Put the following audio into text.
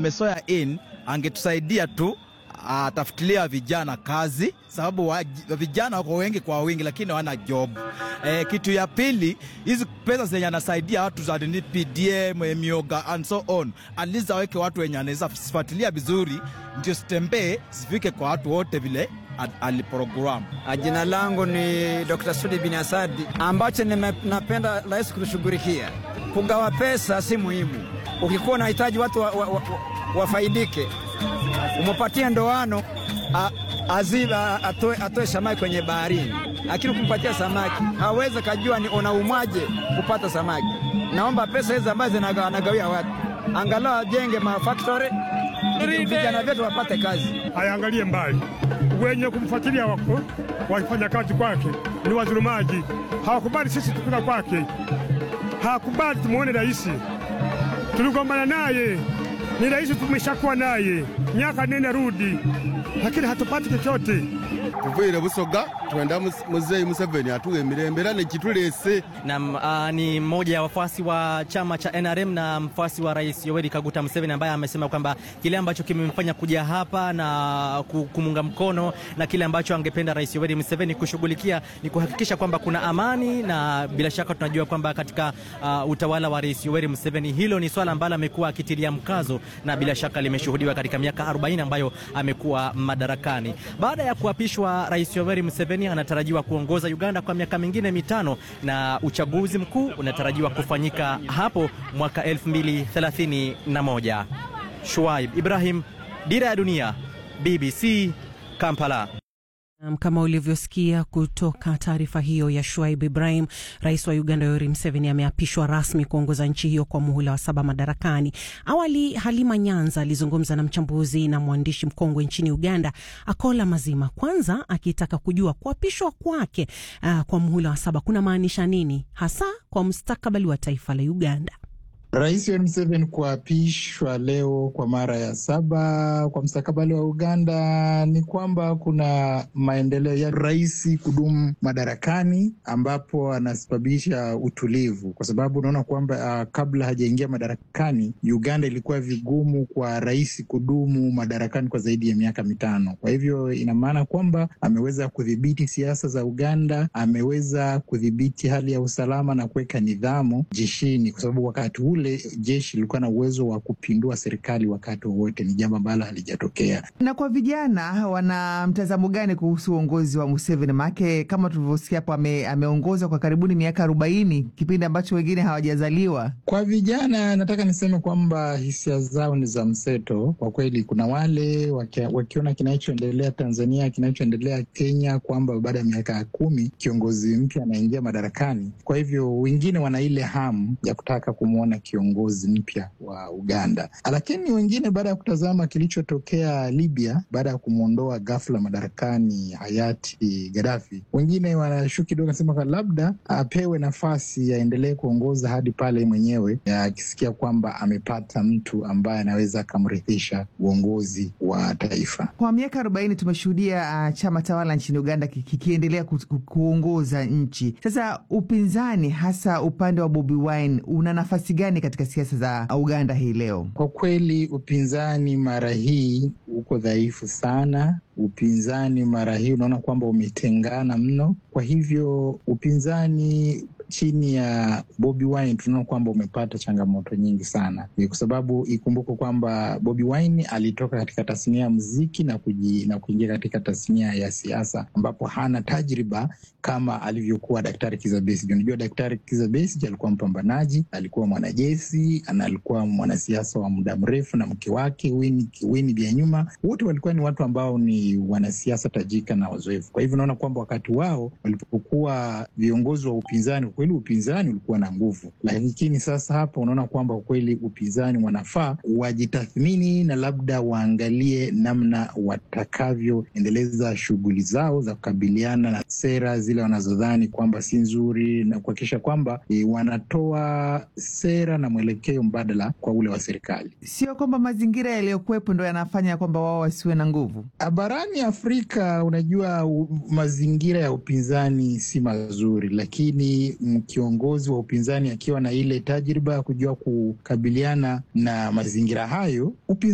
amesoya in angetusaidia tu atafutilia vijana kazi, sababu wa, vijana wako wengi kwa wingi, lakini hawana job. E, kitu ya pili, hizi pesa zenye anasaidia watu za nini, PDM, mioga and so on, at least aweke watu wenye anaweza sifuatilia vizuri, ndio sitembee zifike kwa watu wote vile aliprogram. Jina langu ni Dr. Sudi bin Asadi. Ambacho napenda rais kutushughulikia, kugawa pesa si muhimu. Ukikuwa unahitaji watu wafaidike wa, wa, wa umepatia ndoano aziba atoe, atoe samaki kwenye baharini, lakini ukimpatia samaki hawezi kajua ni unaumwaje kupata samaki. Naomba pesa hizi ambazo anagawia watu angalau ajenge mafactory vijana vyetu wapate kazi. Ayaangalie mbali, wenye kumfuatilia wako wakifanya kazi kwake ni wazurumaji. Hawakubali sisi tupika kwake, hawakubali tumuone rais. Tuligombana naye, ni rais tumeshakuwa naye miaka nene rudi, lakini hatupati chochote. Tuvuyile Busoga twenda Muzei Museveni atuwe miremberane chitulese. Na uh, ni mmoja ya wafuasi wa chama cha NRM na mfuasi wa Rais Yoweri Kaguta Museveni ambaye amesema kwamba kile ambacho kimemfanya kuja hapa na kumunga mkono na kile ambacho angependa Rais Yoweri Museveni kushughulikia ni kuhakikisha kwamba kuna amani, na bila shaka tunajua kwamba katika uh, utawala wa Rais Yoweri Museveni hilo ni swala ambalo amekuwa akitilia mkazo na bila shaka limeshuhudiwa katika miaka 40 ambayo amekuwa madarakani. Baada ya kuapishwa Rais Yoweri Museveni anatarajiwa kuongoza Uganda kwa miaka mingine mitano na uchaguzi mkuu unatarajiwa kufanyika hapo mwaka 2031. Shuaib Ibrahim, Dira ya Dunia, BBC, Kampala. Kama ulivyosikia kutoka taarifa hiyo ya Shuaib Ibrahim, rais wa Uganda Yoweri Museveni ameapishwa rasmi kuongoza nchi hiyo kwa muhula wa saba madarakani. Awali Halima Nyanza alizungumza na mchambuzi na mwandishi mkongwe nchini Uganda Akola Mazima, kwanza akitaka kujua kuapishwa kwake uh, kwa muhula wa saba kuna maanisha nini hasa kwa mustakabali wa taifa la Uganda. Rais Yoweri Museveni kuapishwa leo kwa mara ya saba kwa mstakabali wa Uganda ni kwamba kuna maendeleo ya rais kudumu madarakani, ambapo anasababisha utulivu, kwa sababu unaona kwamba uh, kabla hajaingia madarakani Uganda ilikuwa vigumu kwa rais kudumu madarakani kwa zaidi ya miaka mitano. Kwa hivyo ina maana kwamba ameweza kudhibiti siasa za Uganda, ameweza kudhibiti hali ya usalama na kuweka nidhamu jeshini, kwa sababu wakati ule jeshi lilikuwa na uwezo wa kupindua serikali wakati wowote. Ni jambo ambalo halijatokea. Na kwa vijana, wana mtazamo gani kuhusu uongozi wa Museveni? Maanake kama tulivyosikia hapo, ame, ameongoza kwa karibuni miaka arobaini, kipindi ambacho wengine hawajazaliwa. Kwa vijana, nataka niseme kwamba hisia zao ni za mseto kwa kweli. Kuna wale wakiona kinachoendelea Tanzania, kinachoendelea Kenya, kwamba baada ya miaka kumi kiongozi mpya anaingia madarakani. Kwa hivyo wengine wana ile hamu ya kutaka kumwona kiongozi mpya wa Uganda, lakini wengine baada ya kutazama kilichotokea Libya baada ya kumwondoa ghafla madarakani hayati Gaddafi, wengine wanashuku kidogo, nasema labda apewe nafasi aendelee kuongoza hadi pale mwenyewe akisikia kwamba amepata mtu ambaye anaweza akamrithisha uongozi wa taifa. Kwa miaka arobaini tumeshuhudia uh, chama tawala nchini Uganda kikiendelea ku, ku, kuongoza nchi. Sasa upinzani, hasa upande wa Bobi Wine, una nafasi gani katika siasa za Uganda hii leo? Kwa kweli upinzani mara hii uko dhaifu sana. Upinzani mara hii unaona kwamba umetengana mno. Kwa hivyo upinzani chini ya Bobi Wine tunaona kwamba umepata changamoto nyingi sana, kwa sababu ikumbuke kwamba Bobi Wine alitoka katika tasnia ya muziki na kuji, na kuingia katika tasnia ya siasa ambapo hana tajriba kama alivyokuwa Daktari Kizza Besigye. Unajua, Daktari Kizza Besigye alikuwa mpambanaji, alikuwa mwanajeshi na alikuwa mwanasiasa wa muda mrefu, na mke wake Winnie Byanyima, wote walikuwa ni watu ambao ni wanasiasa tajika na wazoefu. Kwa hivyo unaona kwamba wakati wao walipokuwa viongozi wa upinzani kweli upinzani ulikuwa na nguvu, lakini sasa hapa unaona kwamba kweli upinzani wanafaa wajitathmini na labda waangalie namna watakavyoendeleza shughuli zao za kukabiliana na sera zile wanazodhani kwamba si nzuri na kuhakikisha kwamba e, wanatoa sera na mwelekeo mbadala kwa ule wa serikali. Sio kwamba mazingira yaliyokuwepo ndo yanafanya kwamba wao wasiwe na nguvu. Barani Afrika, unajua u, mazingira ya upinzani si mazuri, lakini kiongozi wa upinzani akiwa na ile tajriba ya kujua kukabiliana na mazingira hayo upinzani